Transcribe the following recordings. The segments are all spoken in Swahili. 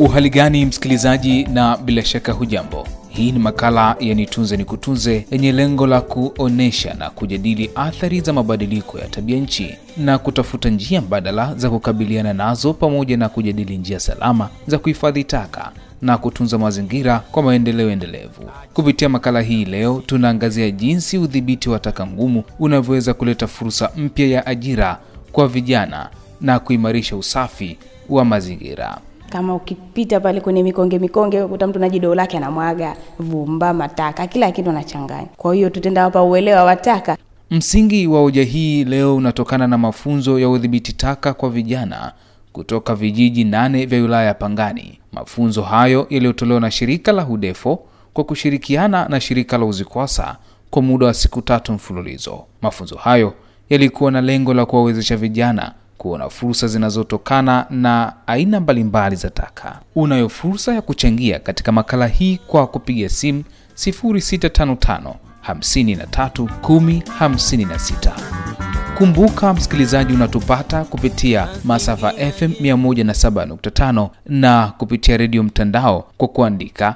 Uhali gani msikilizaji, na bila shaka hujambo. Hii ni makala ya Nitunze ni Kutunze yenye lengo la kuonesha na kujadili athari za mabadiliko ya tabia nchi na kutafuta njia mbadala za kukabiliana nazo pamoja na kujadili njia salama za kuhifadhi taka na kutunza mazingira kwa maendeleo endelevu. Kupitia makala hii leo, tunaangazia jinsi udhibiti wa taka ngumu unavyoweza kuleta fursa mpya ya ajira kwa vijana na kuimarisha usafi wa mazingira. kama ukipita pale kwenye mikonge mikonge ukuta mtu na jidoo lake anamwaga vumba mataka kila kitu anachanganya kwa hiyo tutenda hapa uelewa wa taka Msingi wa hoja hii leo unatokana na mafunzo ya udhibiti taka kwa vijana kutoka vijiji nane vya wilaya ya Pangani. Mafunzo hayo yaliyotolewa na shirika la Hudefo kwa kushirikiana na shirika la Uzikwasa kwa muda wa siku tatu mfululizo. Mafunzo hayo yalikuwa na lengo la kuwawezesha vijana kuona fursa zinazotokana na aina mbalimbali za taka. Unayo fursa ya kuchangia katika makala hii kwa kupiga simu 0655 53 10 56. Kumbuka msikilizaji, unatupata kupitia masafa FM 107.5 na kupitia redio mtandao kwa kuandika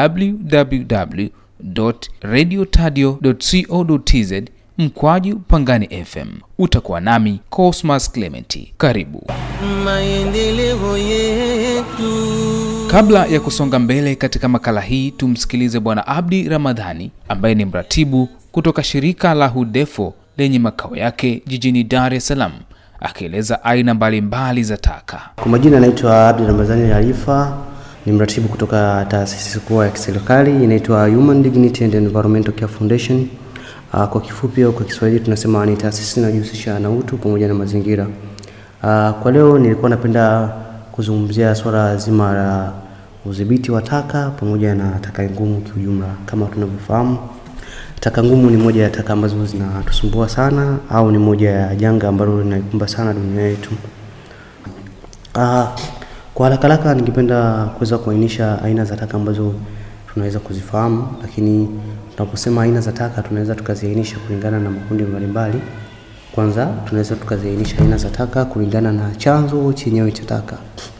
www.radiotadio.co.tz mkwaju Pangani FM. Utakuwa nami Cosmas Clementi. Karibu. maendeleo yetu. Kabla ya kusonga mbele katika makala hii, tumsikilize Bwana Abdi Ramadhani ambaye ni mratibu kutoka shirika la Hudefo lenye makao yake jijini Dar es Salaam, akieleza aina mbalimbali za taka. Kwa majina anaitwa Abdi Ramadhani Arifa, ni mratibu kutoka taasisi kuu ya kiserikali inaitwa Human Dignity and Environmental Care Foundation. Uh, kwa kifupi au kwa Kiswahili tunasema ni taasisi inayojihusisha na utu pamoja na mazingira. Uh, kwa leo nilikuwa napenda kuzungumzia swala zima la udhibiti wa taka pamoja na taka ngumu kiujumla. Kama tunavyofahamu, taka ngumu ni moja ya taka ambazo zinatusumbua sana au ni moja ya janga ambalo linaikumba sana dunia yetu. Ah, kwa haraka haraka ningependa kuweza kuainisha aina za taka ambazo tunaweza kuzifahamu, lakini tunaposema aina za taka tunaweza tukaziainisha kulingana na makundi mbalimbali. Kwanza tunaweza tukaziainisha aina za taka kulingana na chanzo chenyewe cha taka.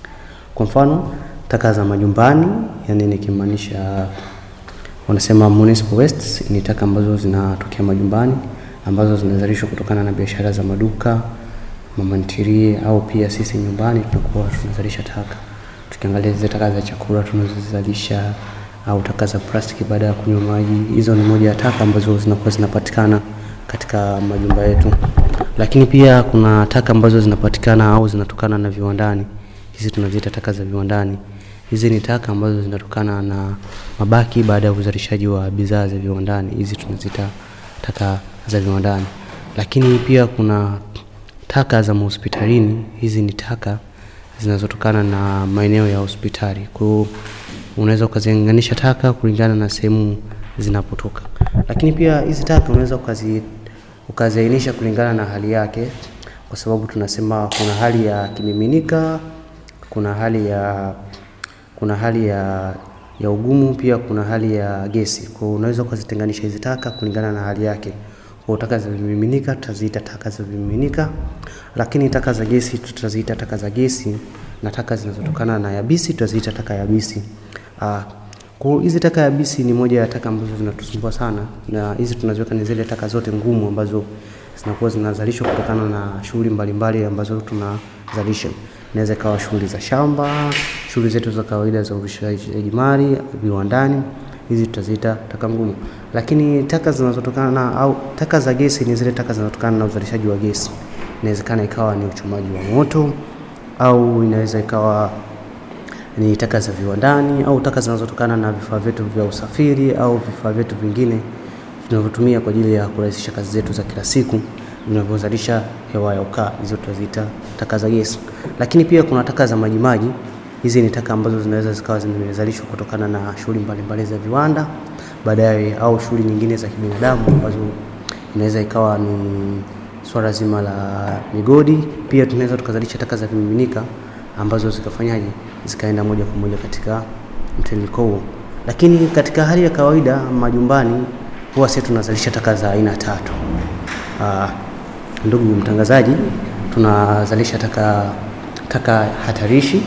Kwa mfano, taka za majumbani, yani nikimaanisha wanasema municipal wastes ni taka ambazo zinatokea majumbani ambazo zinazalishwa kutokana na biashara za maduka, mama ntilie au pia sisi nyumbani tunakuwa tunazalisha taka. Tukiangalia zile taka za chakula tunazozalisha au taka za plastiki baada ya kunywa maji, hizo ni moja ya taka ambazo zinakuwa zinapatikana katika majumba yetu. Lakini pia kuna taka ambazo zinapatikana au zinatokana na viwandani. Hizi tunaziita taka za viwandani. Hizi ni taka ambazo zinatokana na mabaki baada ya uzalishaji wa bidhaa za viwandani. Hizi tunaziita taka za viwandani. Lakini pia kuna taka za mahospitalini. Hizi ni taka zinazotokana na maeneo ya hospitali. Kwa hiyo unaweza ukaziunganisha taka kulingana na sehemu zinapotoka. Lakini pia hizi taka unaweza ukazi ukaziainisha kulingana na hali yake, kwa sababu tunasema kuna hali ya kimiminika, kuna hali ya kuna hali ya ya ugumu, pia kuna hali ya gesi. Kwa hiyo unaweza ukazitenganisha hizi taka kulingana na hali yake. Kwa taka za vimiminika tutaziita taka za vimiminika, lakini taka za gesi tutaziita taka za gesi, na taka zinazotokana na yabisi tutaziita taka yabisi. Ah, kwa hiyo hizi taka yabisi ni moja ya taka ambazo zinatusumbua sana, na hizi tunaziweka ni zile taka zote ngumu ambazo zinakuwa zinazalishwa kutokana na shughuli mbalimbali ambazo tunazalisha. Inaweza ikawa shughuli za shamba, shughuli zetu za kawaida za uzalishaji mali viwandani, hizi tutaziita taka ngumu. Lakini taka zinazotokana na au taka za gesi ni zile taka zinazotokana na uzalishaji wa gesi. Inawezekana ikawa ni uchomaji wa moto au inaweza ikawa ni taka za viwandani au taka zinazotokana na vifaa vyetu vya usafiri au vifaa vyetu vingine tunavyotumia kwa ajili ya kurahisisha kazi zetu za kila siku vinavyozalisha hewa ya ukaa. Hizo tutaziita taka za gesi. Lakini pia kuna taka za majimaji. Hizi ni taka ambazo zinaweza zikawa zimezalishwa kutokana na shughuli mbalimbali za viwanda baadaye, au shughuli nyingine za kibinadamu ambazo inaweza ikawa ni swala zima la migodi. Pia tunaweza tukazalisha taka za vimiminika ambazo zikafanyaje, zikaenda moja kwa moja katika mtiririko huo. Lakini katika hali ya kawaida majumbani, huwa sisi tunazalisha taka za aina tatu. Ah, ndugu mtangazaji, tunazalisha taka taka hatarishi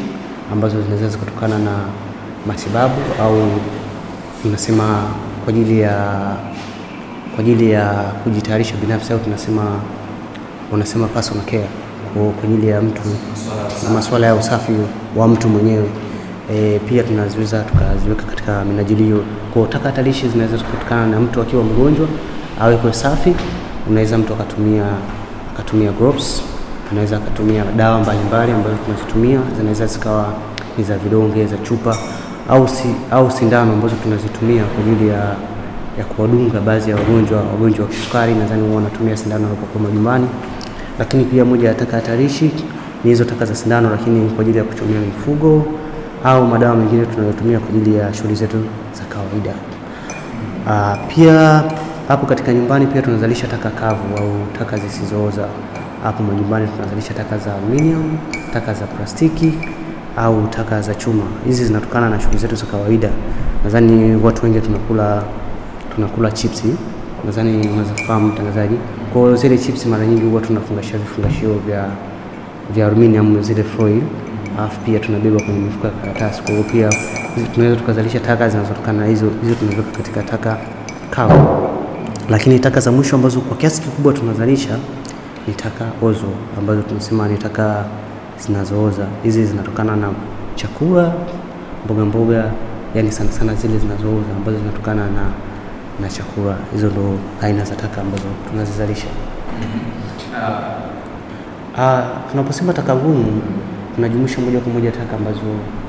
ambazo zinaweza zikatokana na matibabu au tunasema kwa ajili ya kwa ajili ya kujitayarisha binafsi au tunasema wanasema personal care kwa kwa ajili ya mtu na masuala ya usafi wa mtu mwenyewe. E, pia tunaziweza tukaziweka katika minajili hiyo. Kwa taka hatarishi zinaweza kutokana na mtu akiwa mgonjwa awekwe safi, unaweza mtu akatumia akatumia gloves, anaweza akatumia dawa mbalimbali ambazo tunazitumia, zinaweza zikawa ni za vidonge, za chupa au, si, au sindano ambazo tunazitumia kwa ajili ya, ya kuwadunga baadhi ya wagonjwa wagonjwa wa kisukari, nadhani huwa wanatumia sindano wanapokuwa majumbani. Lakini pia moja ya taka hatarishi ni hizo taka za sindano, lakini kwa ajili ya kuchomea mifugo au madawa mengine tunayotumia kwa ajili ya shughuli zetu za kawaida. Ah, pia hapo katika nyumbani pia tunazalisha taka kavu au taka zisizooza. Hapo majumbani tunazalisha taka za aluminium, taka za plastiki au taka za chuma. Hizi zinatokana na shughuli zetu za kawaida. Nadhani watu wengi tunakula tunakula chipsi, nadhani unazifahamu mtangazaji. Kwa hiyo zile chipsi mara nyingi huwa tunafungashia vifungashio vya vya aluminium zile foil, alafu pia tunabeba kwenye mifuko ya karatasi. Kwa hiyo pia hizi tunaweza tukazalisha taka zinazotokana na hizo, hizo tunaweka katika taka kavu. Lakini taka za mwisho ambazo kwa kiasi kikubwa tunazalisha ni taka ozo ambazo tunasema ni taka zinazooza. Hizi zinatokana na chakula, mboga mboga, yani sana sana zile zinazooza ambazo zinatokana na na chakula. Hizo ndo aina za taka ambazo tunazizalisha. Ah, tunaposema taka ngumu tunajumuisha moja kwa moja taka ambazo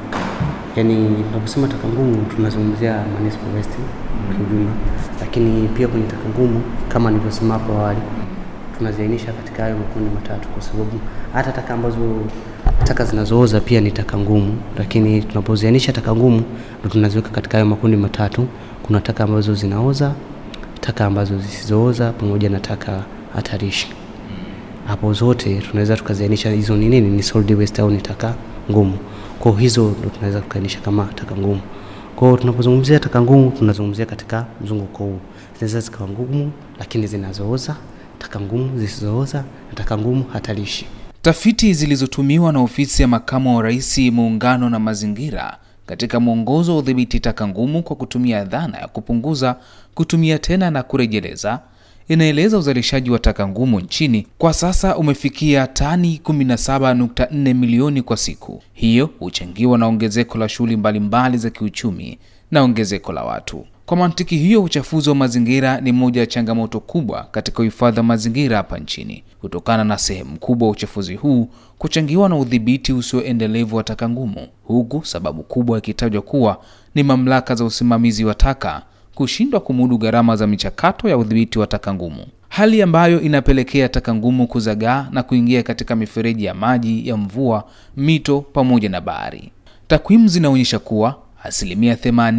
yani, tunaposema taka ngumu tunazungumzia municipal waste kiujumla, lakini pia kwenye taka ngumu kama nilivyosema hapo awali tunaziainisha katika hayo makundi matatu, kwa sababu hata taka ambazo taka zinazooza pia ni taka ngumu, lakini tunapoziainisha taka ngumu ndo tunaziweka katika hayo makundi matatu. Kuna taka ambazo zinaoza, taka ambazo zisizooza, pamoja na taka hatarishi hapo zote tunaweza tukaziainisha hizo ni nini, ni solid waste au ni taka ngumu. Kwa hiyo hizo ndo tunaweza kuainisha kama taka ngumu. Kwa hiyo tunapozungumzia taka ngumu tunazungumzia katika mzunguko huu, zinaweza zikawa ngumu lakini zinazooza, taka ngumu zisizooza na taka ngumu hatarishi. Tafiti zilizotumiwa na ofisi ya makamu wa rais muungano na mazingira katika mwongozo wa udhibiti taka ngumu kwa kutumia dhana ya kupunguza, kutumia tena na kurejeleza inaeleza uzalishaji wa taka ngumu nchini kwa sasa umefikia tani 17.4 milioni kwa siku. Hiyo huchangiwa na ongezeko la shughuli mbalimbali za kiuchumi na ongezeko la watu. Kwa mantiki hiyo, uchafuzi wa mazingira ni moja ya changamoto kubwa katika uhifadhi wa mazingira hapa nchini, kutokana na sehemu kubwa ya uchafuzi huu kuchangiwa na udhibiti usioendelevu wa taka ngumu, huku sababu kubwa ikitajwa kuwa ni mamlaka za usimamizi wa taka kushindwa kumudu gharama za michakato ya udhibiti wa taka ngumu, hali ambayo inapelekea taka ngumu kuzagaa na kuingia katika mifereji ya maji ya mvua, mito pamoja na bahari. Takwimu zinaonyesha kuwa asilimia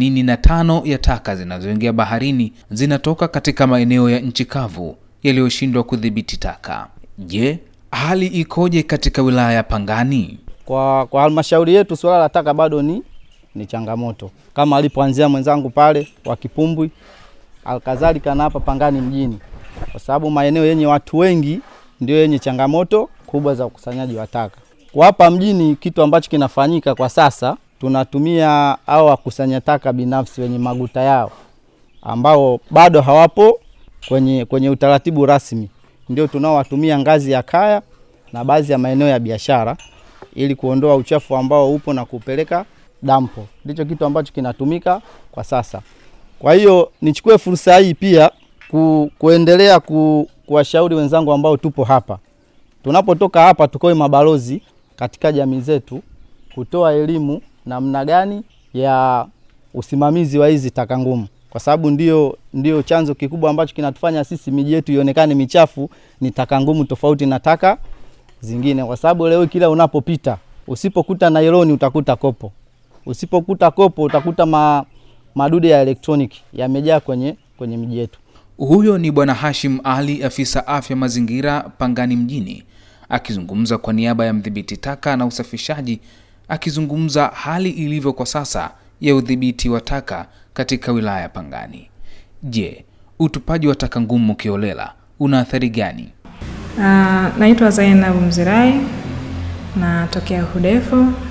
85 ya taka zinazoingia baharini zinatoka katika maeneo ya nchi kavu yaliyoshindwa kudhibiti taka. Je, hali ikoje katika wilaya ya Pangani? Kwa, kwa halmashauri yetu suala la taka bado ni, ni changamoto kama alipoanzia mwenzangu pale wa Kipumbwi, alkadhalika na hapa Pangani mjini, kwa sababu maeneo yenye watu wengi ndio yenye changamoto kubwa za ukusanyaji wa taka. Kwa hapa mjini, kitu ambacho kinafanyika kwa sasa, tunatumia au wakusanya taka binafsi wenye maguta yao ambao bado hawapo kwenye, kwenye utaratibu rasmi, ndio tunaowatumia ngazi ya kaya na baadhi ya maeneo ya biashara ili kuondoa uchafu ambao upo na kupeleka dampo. Ndicho kitu ambacho kinatumika kwa sasa. Kwa hiyo nichukue fursa hii pia ku, kuendelea ku, kuwashauri wenzangu ambao tupo hapa, tunapotoka hapa tukoe mabalozi katika jamii zetu, kutoa elimu namna gani ya usimamizi wa hizi taka ngumu, kwa sababu ndio, ndio chanzo kikubwa ambacho kinatufanya sisi miji yetu ionekane michafu ni taka ngumu, tofauti na taka zingine, kwa sababu leo kila unapopita usipokuta nailoni utakuta kopo, usipokuta kopo utakuta ma, madude ya elektroniki yamejaa kwenye, kwenye miji yetu. Huyo ni Bwana Hashim Ali, afisa afya mazingira Pangani mjini, akizungumza kwa niaba ya mdhibiti taka na usafishaji, akizungumza hali ilivyo kwa sasa ya udhibiti wa taka katika wilaya ya Pangani. Je, utupaji wa taka ngumu kiolela una athari gani? Uh, naitwa Zainab Mzirai natokea Hudefo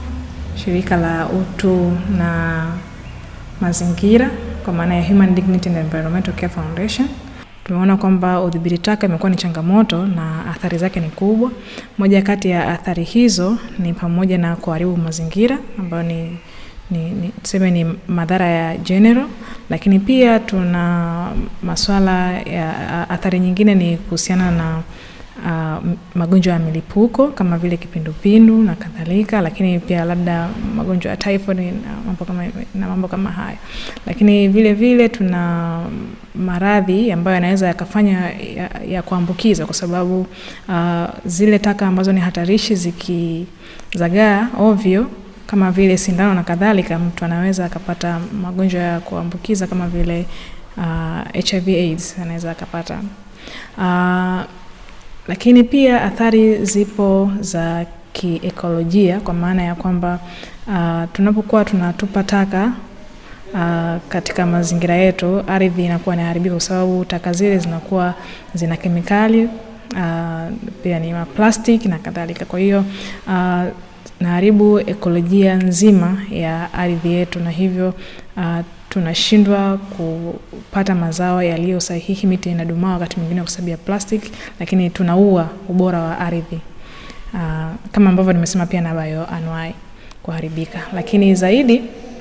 shirika la utu na mazingira kwa maana ya Human Dignity and Environmental Care Foundation. Tumeona kwamba udhibiti taka imekuwa ni changamoto na athari zake ni kubwa. Moja kati ya athari hizo ni pamoja na kuharibu mazingira ambayo ni ni, ni tuseme ni madhara ya general, lakini pia tuna maswala ya athari nyingine ni kuhusiana na uh, magonjwa ya milipuko kama vile kipindupindu na kadhalika, lakini pia labda magonjwa ya typhoid na mambo kama, na mambo kama hayo. Lakini vile vile tuna maradhi ambayo yanaweza yakafanya ya, ya kuambukiza kwa sababu uh, zile taka ambazo ni hatarishi zikizagaa ovyo kama vile sindano na kadhalika, mtu anaweza akapata magonjwa ya kuambukiza kama vile uh, HIV AIDS anaweza akapata uh, lakini pia athari zipo za kiekolojia kwa maana ya kwamba uh, tunapokuwa tunatupa taka uh, katika mazingira yetu, ardhi inakuwa inaharibika kwa sababu taka zile zinakuwa zina kemikali uh, pia ni maplastic na kadhalika. Kwa hiyo uh, naharibu ekolojia nzima ya ardhi yetu na hivyo uh, tunashindwa kupata mazao yaliyo sahihi. Miti inadumaa wakati mwingine kwa sababu ya plastic, lakini tunaua ubora wa ardhi uh, kama ambavyo nimesema pia na bioanuai kuharibika. Lakini zaidi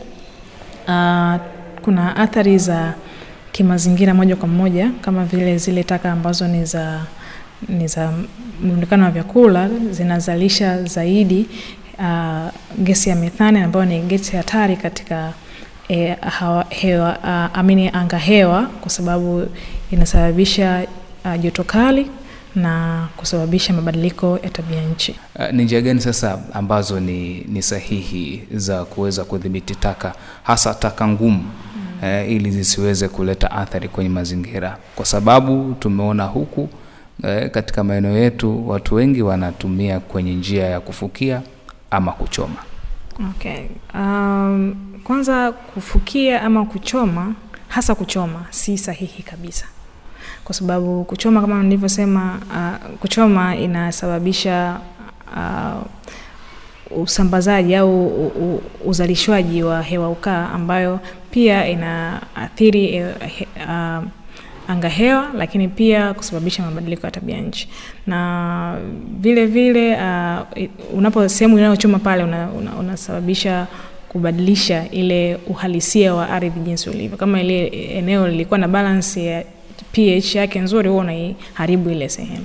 uh, kuna athari za kimazingira moja kwa moja kama vile zile taka ambazo ni za ni za mrundikano wa vyakula zinazalisha zaidi uh, gesi ya methane ambayo ni gesi hatari katika e, hawa, hewa, uh, amini anga hewa kwa sababu inasababisha uh, joto kali na kusababisha mabadiliko ya tabia nchi. Uh, ni njia gani sasa ambazo ni, ni sahihi za kuweza kudhibiti taka hasa taka ngumu mm. eh, ili zisiweze kuleta athari kwenye mazingira, kwa sababu tumeona huku eh, katika maeneo yetu watu wengi wanatumia kwenye njia ya kufukia ama kuchoma. Okay. Um, kwanza kufukia ama kuchoma, hasa kuchoma si sahihi kabisa, kwa sababu kuchoma kama nilivyosema, uh, kuchoma inasababisha uh, usambazaji au uh, uzalishwaji wa hewa ukaa ambayo pia inaathiri uh, anga hewa, lakini pia kusababisha mabadiliko ya tabia nchi. Na vile vile uh, unapo sehemu inayochoma pale unasababisha una, una kubadilisha ile uhalisia wa ardhi jinsi ulivyo. Kama ile eneo lilikuwa na balance ya pH yake nzuri, huwa unaiharibu ile sehemu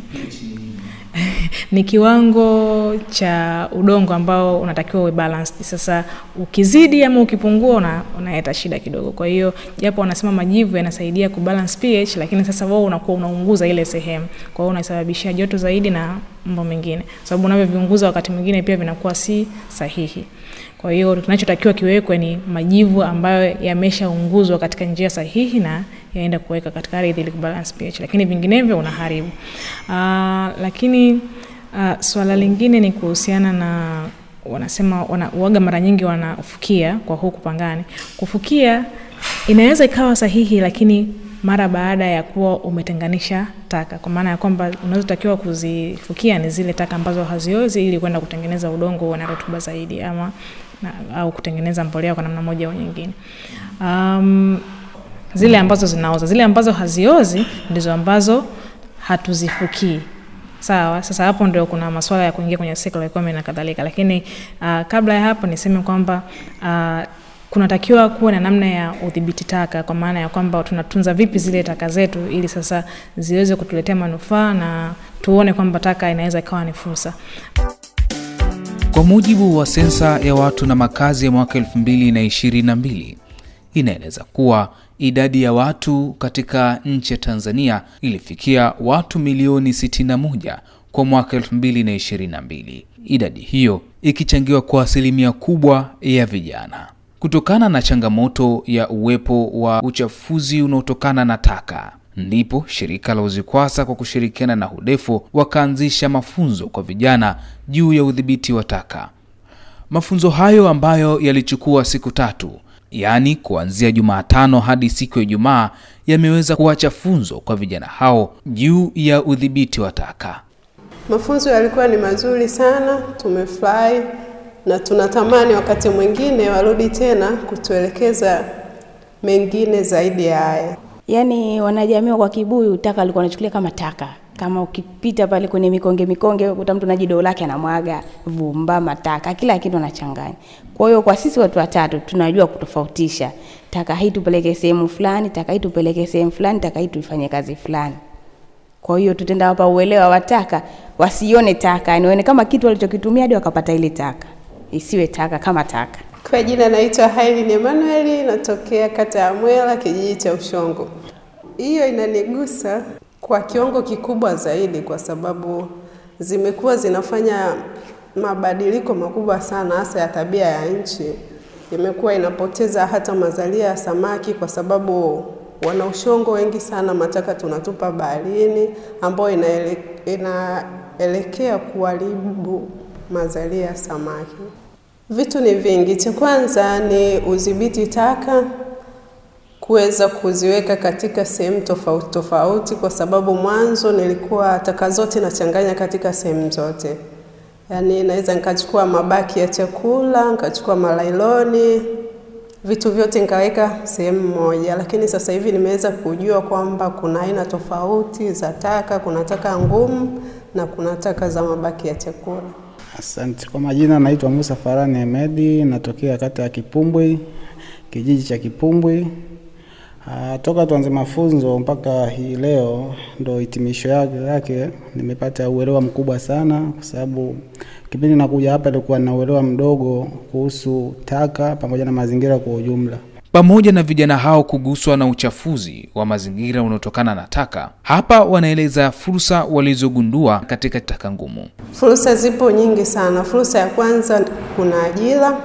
ni kiwango cha udongo ambao unatakiwa uwe balanced. Sasa ukizidi ama ukipungua una, unaleta shida kidogo. Kwa hiyo japo wanasema majivu yanasaidia kubalance pH, lakini sasa wao unakuwa unaunguza ile sehemu, kwa hiyo unasababishia joto zaidi na mambo mengine, sababu unavyoviunguza wakati mwingine pia vinakuwa si sahihi. Kwa hiyo kinachotakiwa kiwekwe ni majivu ambayo yameshaunguzwa katika njia sahihi na yaenda kuweka katika ardhi ili kubalance pH, lakini vinginevyo unaharibu. Uh, lakini uh, swala lingine ni kuhusiana na wanasema wana, uaga mara nyingi wanafukia kwa huku Pangani. Kufukia inaweza ikawa sahihi, lakini mara baada ya kuwa umetenganisha taka, kwa maana ya kwamba unazotakiwa kuzifukia ni zile taka ambazo haziozi ili kwenda kutengeneza udongo uwe na rutuba zaidi ama na, au kutengeneza mbolea kwa namna moja au nyingine. Um, zile ambazo zinaoza, zile ambazo haziozi ndizo ambazo hatuzifukii. Sawa, sasa hapo ndio kuna masuala ya kuingia kwenye circular economy na kadhalika, lakini uh, kabla ya hapo niseme kwamba uh, kunatakiwa kuwa na namna ya udhibiti taka, kwa maana ya kwamba tunatunza vipi zile taka zetu ili sasa ziweze kutuletea manufaa na tuone kwamba taka inaweza ikawa ni fursa. Kwa mujibu wa sensa ya watu na makazi ya mwaka 2022 inaeleza kuwa idadi ya watu katika nchi ya Tanzania ilifikia watu milioni 61 kwa mwaka 2022, idadi hiyo ikichangiwa kwa asilimia kubwa ya vijana. Kutokana na changamoto ya uwepo wa uchafuzi unaotokana na taka, ndipo shirika la UZIKWASA kwa kushirikiana na HUDEFO wakaanzisha mafunzo kwa vijana juu ya udhibiti wa taka. Mafunzo hayo ambayo yalichukua siku tatu, yaani kuanzia Jumatano hadi siku ya Ijumaa, yameweza kuacha funzo kwa vijana hao juu ya udhibiti wa taka. Mafunzo yalikuwa ni mazuri sana, tumefurahi na tunatamani wakati mwingine warudi tena kutuelekeza mengine zaidi ya haya. Yaani wanajamii kwa kibuyu taka alikuwa anachukulia kama taka. Kama ukipita pale kwenye mikonge mikonge, ukuta mtu na jidoo lake anamwaga vumba, mataka, kila kitu anachanganya. Kwa hiyo kwa sisi watu watatu tunajua kutofautisha taka hii tupeleke sehemu fulani, taka hii tupeleke sehemu fulani, taka hii tuifanye kazi fulani. Kwa hiyo tutenda hapa uelewa wa taka, wasione taka, yani waone kama kitu walichokitumia hadi wakapata ile taka, isiwe taka kama taka. Kwa jina naitwa Hailin Emmanuel, natokea kata ya Mwela, kijiji cha Ushongo. Hiyo inanigusa kwa kiwango kikubwa zaidi, kwa sababu zimekuwa zinafanya mabadiliko makubwa sana, hasa ya tabia ya nchi. Imekuwa inapoteza hata mazalia ya samaki, kwa sababu wana Ushongo wengi sana mataka tunatupa baharini, ambayo inaele, inaelekea kuharibu mazalia ya samaki. Vitu ni vingi. Cha kwanza ni udhibiti taka, kuweza kuziweka katika sehemu tofauti tofauti, kwa sababu mwanzo nilikuwa taka zote nachanganya katika sehemu zote, yaani naweza nikachukua mabaki ya chakula, nikachukua malailoni, vitu vyote nikaweka sehemu moja, lakini sasa hivi nimeweza kujua kwamba kuna aina tofauti za taka. Kuna taka ngumu na kuna taka za mabaki ya chakula. Asante. Kwa majina naitwa Musa Farani Ahmedi, natokea kata ya Kipumbwi, kijiji cha Kipumbwi. Ah, toka tuanze mafunzo mpaka hii leo ndo hitimisho yake, yake nimepata uelewa mkubwa sana, kwa sababu kipindi nakuja hapa ilikuwa na uelewa mdogo kuhusu taka pamoja na mazingira kwa ujumla. Pamoja na vijana hao kuguswa na uchafuzi wa mazingira unaotokana na taka, hapa wanaeleza fursa walizogundua katika taka ngumu. Fursa zipo nyingi sana. Fursa ya kwanza kuna ajira.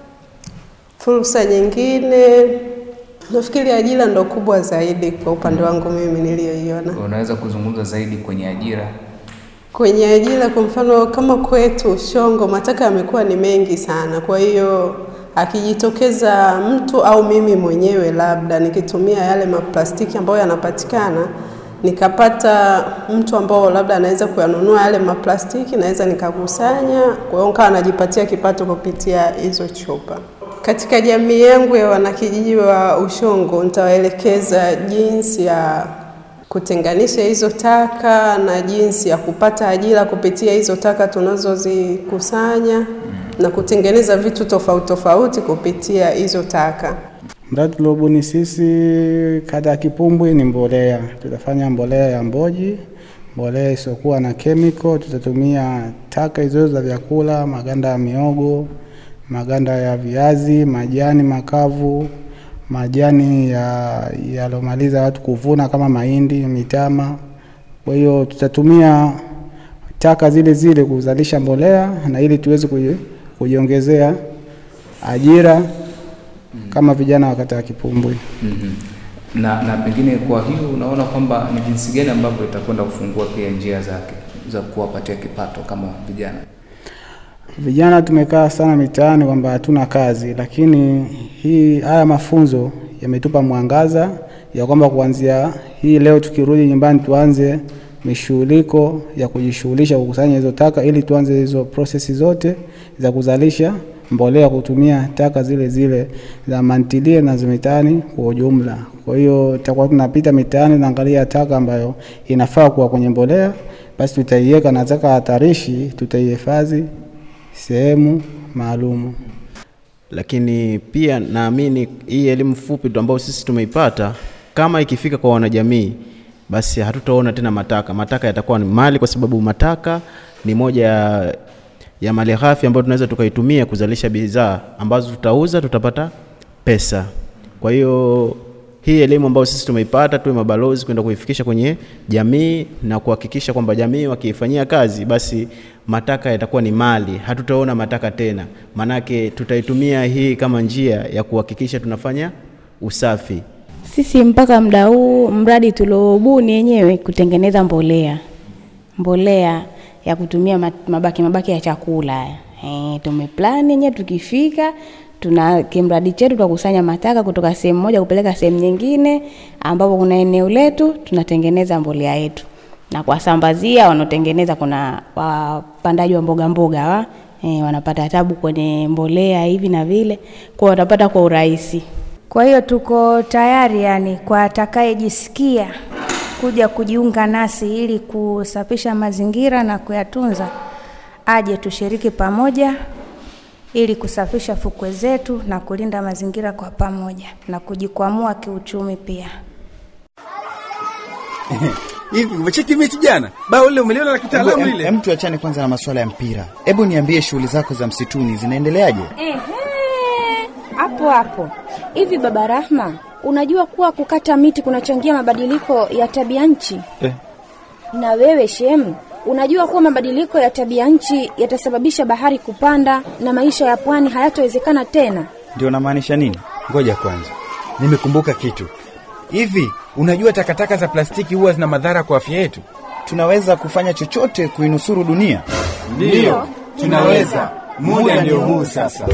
Fursa nyingine nafikiri ajira ndo kubwa zaidi kwa upande wangu mimi niliyoiona. Unaweza kuzungumza zaidi kwenye ajira? Kwenye ajira, kwa mfano kama kwetu Ushongo, mataka yamekuwa ni mengi sana, kwa hiyo akijitokeza mtu au mimi mwenyewe labda nikitumia yale maplastiki ambayo yanapatikana nikapata mtu ambao labda anaweza kuyanunua yale maplastiki, naweza nikakusanya, kwa hiyo nikawa najipatia kipato kupitia hizo chupa. Katika jamii yangu ya wanakijiji wa Ushongo, nitawaelekeza jinsi ya kutenganisha hizo taka na jinsi ya kupata ajira kupitia hizo taka tunazozikusanya na kutengeneza vitu tofauti tofauti kupitia hizo taka. Mradi tuliobuni sisi kata ya Kipumbwi ni mbolea. Tutafanya mbolea ya mboji, mbolea isiyokuwa na chemical. Tutatumia taka hizo za vyakula, maganda ya miogo, maganda ya viazi, majani makavu, majani ya yalomaliza watu kuvuna kama mahindi, mitama. Kwa hiyo tutatumia taka zile zile kuzalisha mbolea na ili tuweze kuji- kujiongezea ajira kama vijana wa kata ya Kipumbwi. Mm-hmm. Na, na pengine kwa hiyo unaona kwamba ni jinsi gani ambavyo itakwenda kufungua pia njia zake za kuwapatia kipato kama vijana? Vijana tumekaa sana mitaani kwamba hatuna kazi, lakini hii haya mafunzo yametupa mwangaza ya kwamba kuanzia hii leo tukirudi nyumbani tuanze mishughuliko ya kujishughulisha kukusanya hizo taka ili tuanze hizo prosesi zote za kuzalisha mbolea kutumia taka zile zile za mantilie na za mitaani kwa ujumla. Kwa hiyo tutakuwa tunapita mitaani naangalia taka ambayo inafaa kuwa kwenye mbolea, basi tutaiweka na taka hatarishi tutaihifadhi sehemu maalumu. lakini pia naamini hii elimu fupi tu ambayo sisi tumeipata kama ikifika kwa wanajamii basi hatutaona tena mataka mataka yatakuwa ni mali kwa sababu mataka ni moja ya, ya mali ghafi ambayo tunaweza tukaitumia kuzalisha bidhaa ambazo tutauza tutapata pesa kwa hiyo hii elimu ambayo sisi tumeipata tuwe mabalozi kwenda kuifikisha kwenye jamii na kuhakikisha kwamba jamii wakiifanyia kazi basi mataka yatakuwa ni mali hatutaona mataka tena maanake tutaitumia hii kama njia ya kuhakikisha tunafanya usafi Sisi mpaka muda huu mradi tuliobuni yenyewe kutengeneza mbolea, mbolea ya kutumia ma- mabaki mabaki ya chakula. Eh, tumeplani yenyewe tukifika tuna kimradi chetu tutakusanya mataka kutoka sehemu moja kupeleka sehemu nyingine, ambapo kuna eneo letu tunatengeneza mbolea yetu na kuwasambazia wanaotengeneza. Kuna wapandaji wa mboga mboga wa e, wanapata tabu kwenye mbolea hivi na vile, kwa watapata kwa urahisi. Kwa hiyo tuko tayari yani kwa atakayejisikia kuja kujiunga nasi ili kusafisha mazingira na kuyatunza, aje tushiriki pamoja ili kusafisha fukwe zetu na kulinda mazingira kwa pamoja na kujikwamua kiuchumi pia. Hivi umecheki mechi jana? Bao lile umeliona la kitaalamu lile? Hem, tuachane kwanza na masuala ya mpira. Hebu niambie shughuli zako za msituni zinaendeleaje? Ehe, hapo hapo. Hivi baba Rahma, unajua kuwa kukata miti kunachangia mabadiliko ya tabia nchi? Eh. Na wewe Shem, unajua kuwa mabadiliko ya tabia nchi yatasababisha bahari kupanda na maisha ya pwani hayatowezekana tena? Ndio unamaanisha nini? Ngoja kwanza, nimekumbuka kitu. Hivi unajua takataka za plastiki huwa zina madhara kwa afya yetu? Tunaweza kufanya chochote kuinusuru dunia? Ndiyo, tunaweza. Muda ndio huu sasa.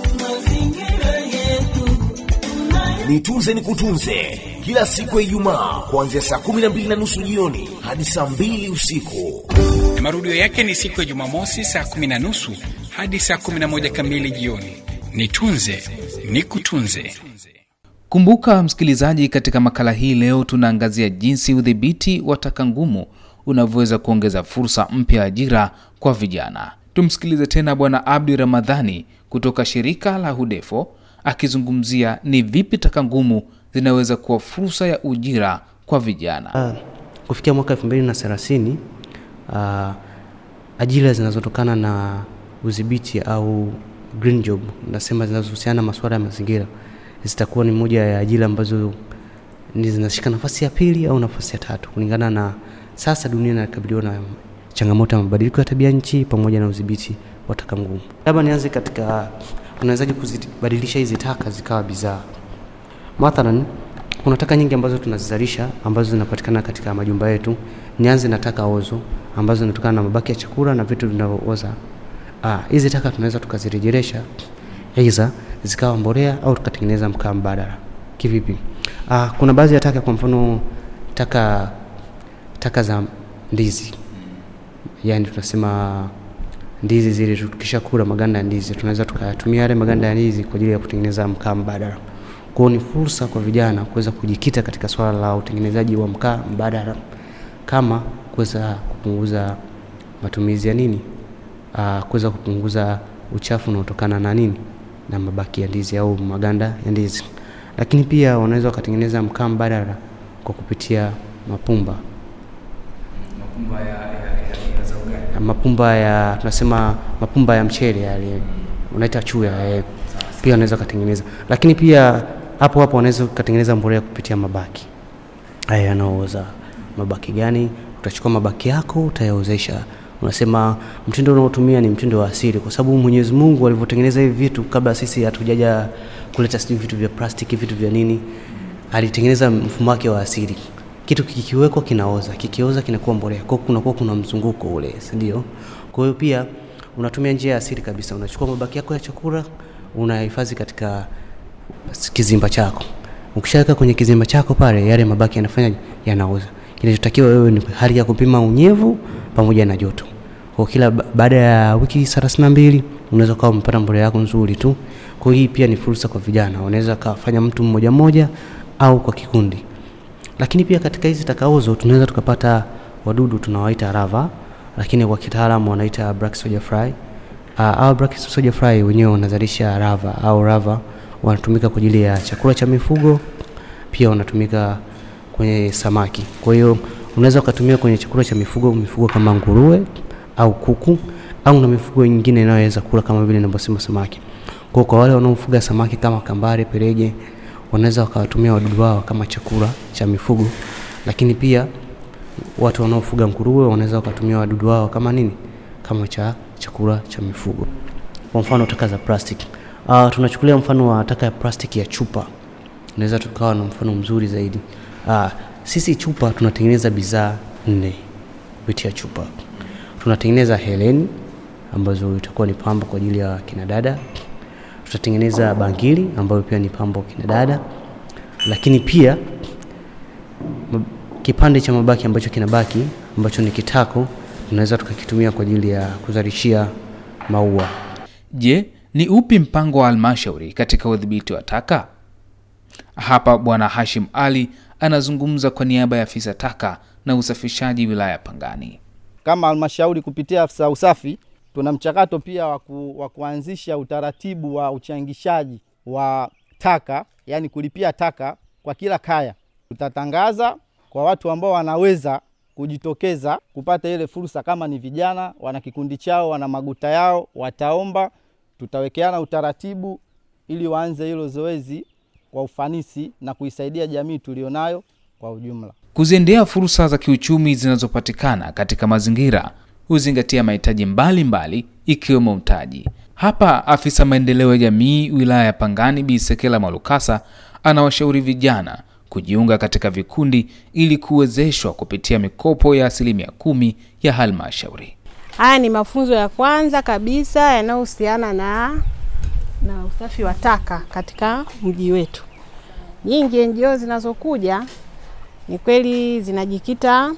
Nitunze ni kutunze kila siku ya Ijumaa kuanzia saa kumi na mbili na nusu jioni hadi saa mbili usiku. na marudio yake ni siku ya Jumamosi saa kumi na nusu hadi saa kumi na moja kamili jioni. Nitunze ni kutunze. Kumbuka msikilizaji, katika makala hii leo tunaangazia jinsi udhibiti wa taka ngumu unavyoweza kuongeza fursa mpya ya ajira kwa vijana. Tumsikilize tena Bwana Abdi Ramadhani kutoka shirika la Hudefo akizungumzia ni vipi taka ngumu zinaweza kuwa fursa ya ujira kwa vijana. Ah, kufikia mwaka 2030 uh, ajira zinazotokana na udhibiti au green job nasema zinazohusiana na masuala ya mazingira zitakuwa ni moja ya ajira ambazo ni zinashika nafasi ya pili au nafasi ya tatu kulingana na sasa dunia inakabiliwa na changamoto ya mabadiliko ya tabia nchi pamoja na udhibiti wa taka ngumu. Labda nianze katika unawezaje kuzibadilisha hizi taka zikawa bidhaa. Mathalan, kuna taka nyingi ambazo tunazizalisha ambazo zinapatikana katika majumba yetu. Nianze na taka ozo ambazo zinatokana na mabaki ya chakula na vitu vinavyooza. Ah, hizi taka tunaweza tukazirejelesha aidha zikawa mbolea au tukatengeneza mkaa mbadala. Kivipi? Ah, kuna baadhi ya taka, kwa mfano taka taka za ndizi, yaani tunasema ndizi zile tukisha kula maganda ya ndizi tunaweza tukayatumia yale maganda ya ndizi kwa ajili ya kutengeneza mkaa mbadala. Kwa hiyo ni fursa kwa vijana kuweza kujikita katika swala la utengenezaji wa mkaa mbadala kama kuweza kupunguza matumizi ya nini, uh, kuweza kupunguza uchafu unaotokana na nini, na mabaki ya ndizi au maganda ya ndizi. Lakini pia wanaweza wakatengeneza mkaa mbadala kwa kupitia mapumba mapumba ya tunasema mapumba ya mchele yale unaita chuya eh, pia wanaweza kutengeneza, lakini pia hapo hapo wanaweza kutengeneza mbolea kupitia mabaki haya yanaooza. Mabaki gani? Utachukua mabaki yako utayaozesha. Unasema mtindo unaotumia ni mtindo wa asili, kwa sababu Mwenyezi Mungu alivyotengeneza hivi vitu kabla sisi hatujaja kuleta sijui vitu vya plastiki vitu vya nini, alitengeneza mfumo wake wa asili kitu kikiwekwa kinaoza, kikioza kinakuwa mbolea, kwa hiyo kunakuwa kuna mzunguko ule, si ndio? Kwa hiyo pia unatumia njia ya asili kabisa, unachukua mabaki yako ya chakula unahifadhi katika kizimba chako. Ukishaweka kwenye kizimba chako pale, yale mabaki yanafanya yanaoza. Kinachotakiwa wewe ni hali ya kupima unyevu pamoja na joto. Kwa kila ba- baada ya wiki 32 unaweza kuwa umepata mbolea yako nzuri tu. Kwa hiyo hii pia ni fursa kwa vijana, wanaweza kafanya mtu mmoja mmoja au kwa kikundi lakini pia katika hizi takaozo tunaweza tukapata wadudu tunawaita lava, lakini kwa kitaalamu wanaita black soldier fly. Uh, au black soldier fly wenyewe wanazalisha lava au lava, wanatumika kwa ajili ya chakula cha mifugo, pia wanatumika kwenye samaki. Kwa hiyo unaweza ukatumia kwenye chakula cha mifugo, mifugo kama nguruwe au kuku au na mifugo mingine inayoweza kula kama vile ninavyosema samaki. Kwa kwa wale wanaofuga samaki kama kambare, perege, wanaweza wakawatumia wadudu wao kama chakula cha mifugo, lakini pia watu wanaofuga nguruwe wanaweza wakatumia wadudu wao kama nini, kama cha chakula cha mifugo. Kwa mfano taka za plastic. Uh, tunachukulia mfano wa taka ya plastic ya chupa, naweza tukawa na mfano mzuri zaidi. Uh, sisi chupa tunatengeneza bidhaa nne kupitia chupa. Tunatengeneza heleni ambazo itakuwa ni pamba kwa ajili ya kina dada tutatengeneza bangili ambayo pia ni pambo kina dada, lakini pia m- kipande cha mabaki ambacho kinabaki ambacho ni kitako tunaweza tukakitumia kwa ajili ya kuzalishia maua. Je, ni upi mpango wa halmashauri katika udhibiti wa taka? Hapa Bwana Hashim Ali anazungumza kwa niaba ya afisa taka na usafishaji wilaya ya Pangani. Kama halmashauri kupitia afisa usafi, tuna mchakato pia wa waku, wa kuanzisha utaratibu wa uchangishaji wa taka, yani kulipia taka kwa kila kaya. Tutatangaza kwa watu ambao wanaweza kujitokeza kupata ile fursa, kama ni vijana wana kikundi chao, wana maguta yao, wataomba, tutawekeana utaratibu ili waanze hilo zoezi kwa ufanisi na kuisaidia jamii tulionayo kwa ujumla. Kuziendea fursa za kiuchumi zinazopatikana katika mazingira huzingatia mahitaji mbalimbali ikiwemo mtaji. Hapa afisa maendeleo ya jamii wilaya ya Pangani Bi Sekela Malukasa anawashauri vijana kujiunga katika vikundi ili kuwezeshwa kupitia mikopo ya asilimia kumi ya halmashauri. Haya ni mafunzo ya kwanza kabisa yanayohusiana na, na usafi wa taka katika mji wetu. Nyingi NGO zinazokuja ni kweli zinajikita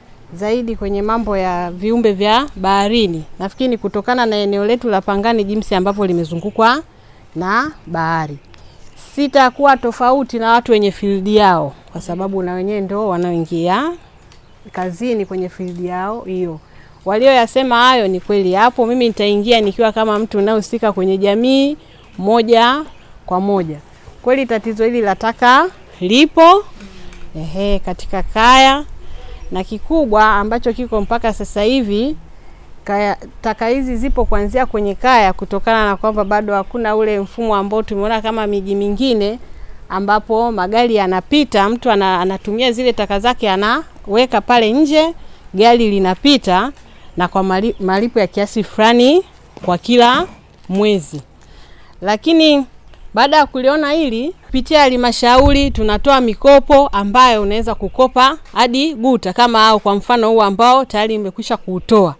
zaidi kwenye mambo ya viumbe vya baharini. Nafikiri kutokana na eneo letu la Pangani jinsi ambavyo limezungukwa na bahari, sitakuwa tofauti na watu wenye fildi yao, kwa sababu na wenyewe ndo wanaoingia kazini kwenye fildi yao hiyo. Walioyasema hayo ni kweli hapo. Mimi nitaingia nikiwa kama mtu unayehusika kwenye jamii moja kwa moja. Kweli tatizo hili la taka lipo ehe, katika kaya na kikubwa ambacho kiko mpaka sasa hivi kaya, taka hizi zipo kuanzia kwenye kaya, kutokana na kwamba bado hakuna ule mfumo ambao tumeona kama miji mingine ambapo magari yanapita, mtu ana, anatumia zile taka zake anaweka pale nje, gari linapita na kwa mali, malipo ya kiasi fulani kwa kila mwezi. Lakini baada ya kuliona hili kupitia halmashauri tunatoa mikopo ambayo unaweza kukopa hadi guta kama au kwa mfano huu ambao tayari imekwisha kuutoa,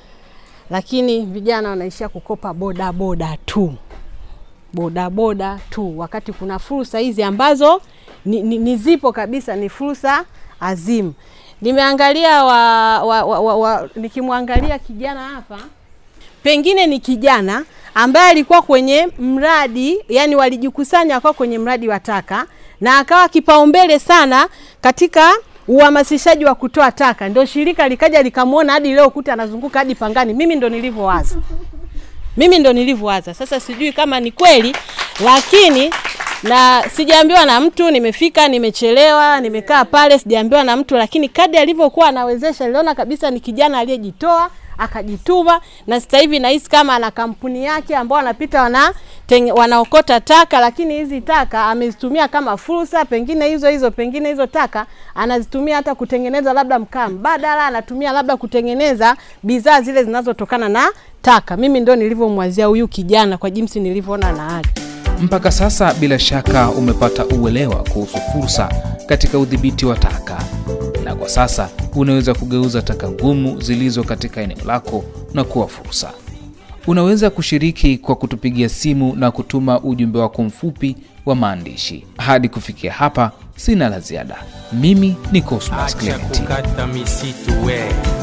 lakini vijana wanaishia kukopa boda boda tu, boda boda tu, wakati kuna fursa hizi ambazo ni, ni, ni zipo kabisa, ni fursa azimu. Nimeangalia wa, wa, wa, wa, wa, nikimwangalia kijana hapa, pengine ni kijana ambaye alikuwa kwenye mradi, yani walijikusanya kwa kwenye mradi wa taka na akawa kipaumbele sana katika uhamasishaji wa kutoa taka, ndio shirika likaja likamwona hadi leo kuta anazunguka hadi Pangani. Mimi ndo nilivyowaza, mimi ndo nilivyowaza. Sasa sijui kama ni kweli, lakini na sijaambiwa na mtu, nimefika nimechelewa, nimekaa pale, sijaambiwa na mtu, lakini kadri alivyokuwa anawezesha, niliona kabisa ni kijana aliyejitoa akajituma na sasa hivi nahisi kama ana kampuni yake ambao wanapita wana teng, wanaokota taka, lakini hizi taka amezitumia kama fursa, pengine hizo hizo pengine hizo taka anazitumia hata kutengeneza labda mkaa mbadala, anatumia labda kutengeneza bidhaa zile zinazotokana na taka. Mimi ndo nilivyomwazia huyu kijana kwa jinsi nilivyoona na hali Mpaka sasa bila shaka umepata uelewa kuhusu fursa katika udhibiti wa taka, na kwa sasa unaweza kugeuza taka ngumu zilizo katika eneo lako na kuwa fursa. Unaweza kushiriki kwa kutupigia simu na kutuma ujumbe wako mfupi wa maandishi. Hadi kufikia hapa, sina la ziada. Mimi ni Cosmas Acha Clement. kukata misitu we